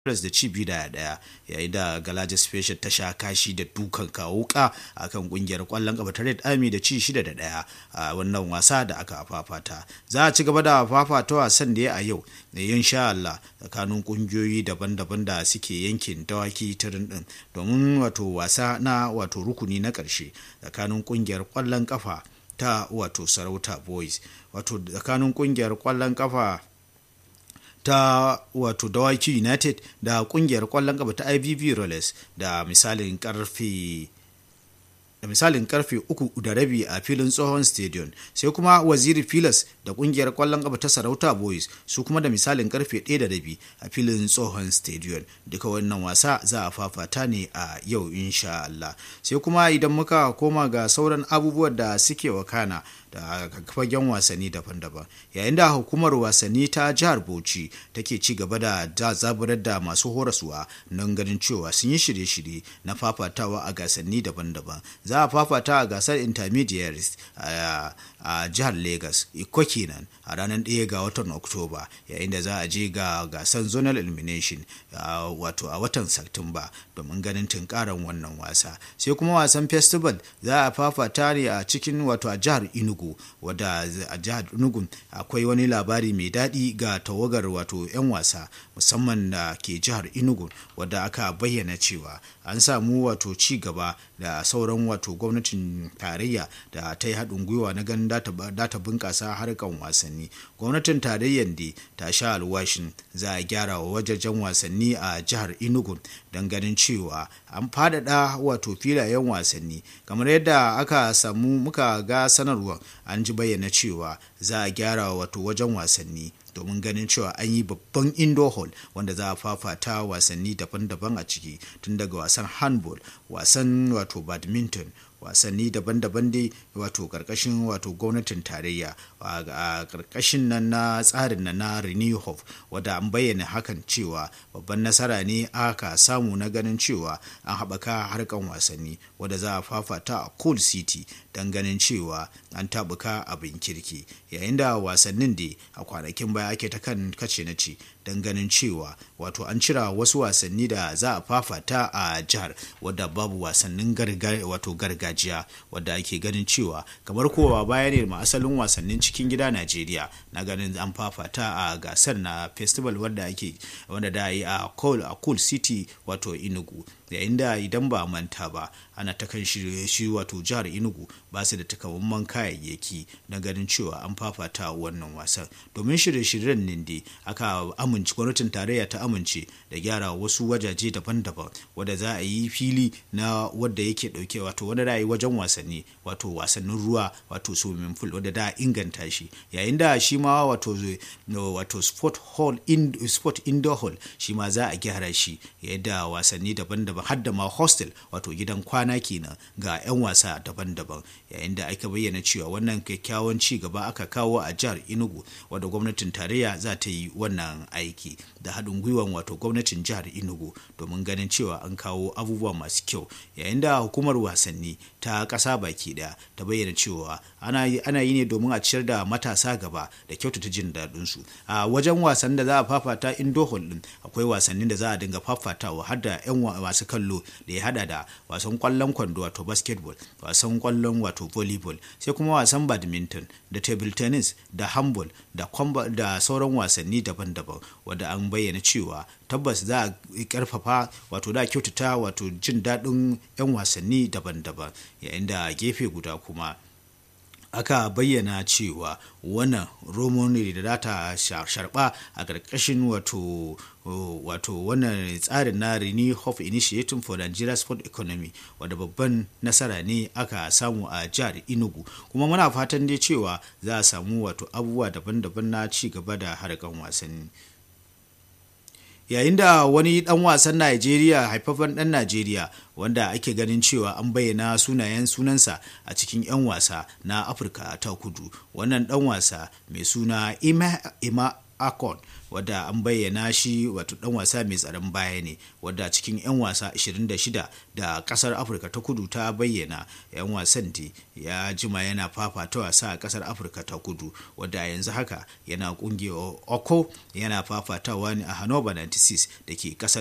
da ci biyu da daya yayin da galaja special ta sha kashi da dukan kawuka a kan kungiyar kwallon kafa ta red army da ci shida da daya a wannan wasa da aka fafata za a ci gaba da fafata wasan da ya a yau da yin sha Allah tsakanin kungiyoyi daban-daban da suke yankin dawaki tirin din domin wato wasa na wato rukuni na karshe tsakanin kungiyar kwallon kafa ta wato sarauta boys wato tsakanin kungiyar kwallon kafa ta wato dawaki united da kungiyar kwallon kafa ta ibb rollers da misalin karfe da misalin karfe uku da rabi a filin tsohon stadium sai kuma waziri filas da kungiyar kwallon kafa ta sarauta boys su kuma da misalin karfe ɗaya da rabi a filin tsohon stadium duka wannan wasa za a fafata ne a yau insha Allah sai kuma idan muka koma ga sauran abubuwan da suke wakana da fagen wasanni daban-daban yayin da hukumar wasanni ta jihar bauchi take ci gaba da zaburar da masu horaswa nan ganin cewa sun yi shirye-shirye na fafatawa a gasanni daban-daban za a fafata a gasar intermediaries a jihar lagos iko kenan a ranar 1 ga watan oktoba yayin da za a je ga gasar zonal elimination wato a watan satumba domin ganin tunkaran wannan wasa sai kuma wasan festival za a fafata ne a cikin wato a jihar inugu wadda a jihar enugu akwai wani labari mai daɗi ga tawagar wato 'yan wasa musamman da ke jihar enugu wadda aka bayyana cewa an samu wato ci gaba da sauran wato gwamnatin tarayya da ta yi haɗin gwiwa na ganin data bunƙasa harkan wasanni gwamnatin tarayyar da ta sha alwashin za a gyara wa wajajen wasanni a jihar enugu don ganin cewa an faɗaɗa wato filayen wasanni kamar yadda aka samu muka ga sanarwa an ji bayyana cewa za a gyara wato wajen wasanni domin ganin cewa an yi babban indoor hall wanda za a fafata wasanni daban-daban a ciki tun daga wasan handball wasan wato badminton wasanni daban-daban dai wato karkashin wato gwamnatin tarayya a karkashin nan na tsarin nan na renewhof wadda an bayyana hakan cewa babban nasara ne aka samu na ganin cewa an haɓaka harkan wasanni wadda za a fafata a cool city don ganin cewa an taɓuka abin kirki yayin da wasannin da a kwanakin baya ake ta kan kace na ce don ganin cewa wato an cira wasu wasanni da za a fafata a jihar wadda babu wasannin wato gargajiya wadda ake ganin cewa kamar kowa baya ne ma asalin wasannin cikin gida najeriya na ganin an fafata a gasar na festival wadda ake wanda da yi a cool city wato inugu yayin da idan ba manta ba ana ta kan shi wato jihar inugu ba su da takamaiman kayayyaki na ganin cewa an fafata wannan wasan domin shirye-shiryen nan dai aka amince gwamnatin tarayya ta amince da gyara wasu wajaje daban-daban wadda za a yi fili na wadda yake dauke wato wanda da yi wajen wasanni wato wasannin ruwa wato swimming pool wadda da inganta shi yayin da shi ma wato wato sport hall in sport indoor hall shi ma za a gyara shi yadda wasanni daban-daban har da ma hostel wato gidan kwana kenan ga 'yan wasa daban-daban yayin da aka bayyana cewa wannan kyakkyawan ci gaba aka kawo a jihar enugu wadda gwamnatin tarayya za ta yi wannan aiki da haɗin gwiwan wato gwamnatin jihar enugu domin ganin cewa an kawo abubuwa masu kyau yayin da hukumar wasanni ta ƙasa baki ɗaya ta bayyana cewa ana yi ne domin a ciyar da matasa gaba da kyautata jin daɗin su a wajen wasan da za a fafata indoor hall din akwai wasannin da za a dinga fafatawa har da 'yan masu kallo da ya hada da wasan kwallon kwando wato basketball wasan kwallon wato volleyball sai kuma wasan badminton da table tennis da handball da da sauran wasanni daban-daban wadda an bayyana cewa tabbas za a karfafa wato da kyautata wato jin daɗin 'yan wasanni daban-daban yayin da gefe guda kuma aka bayyana cewa wannan romo ne da data sharba a ƙarƙashin wato wato wannan tsarin na Renew Hope Initiative for Nigeria Sport Economy wadda babban nasara ne aka samu a jihar Enugu kuma muna fatan dai cewa za a samu wato abubuwa daban-daban na ci gaba da harkan wasanni. yayin da wani dan wasan Najeriya haifafan dan Najeriya wanda ake ganin cewa an bayyana sunayen sunansa a cikin 'yan wasa na Afirka ta kudu wannan dan wasa mai suna Ima, Ima akon wadda an bayyana shi wato dan wasa mai tsaron baya ne wadda cikin 'yan wasa 26 da kasar afirka ta kudu ta bayyana 'yan wasan da ya jima yana fafata wasa a kasar afirka ta kudu wadda yanzu haka yana kungiyar oko yana fafatawa ne a hannover 96 da ke kasar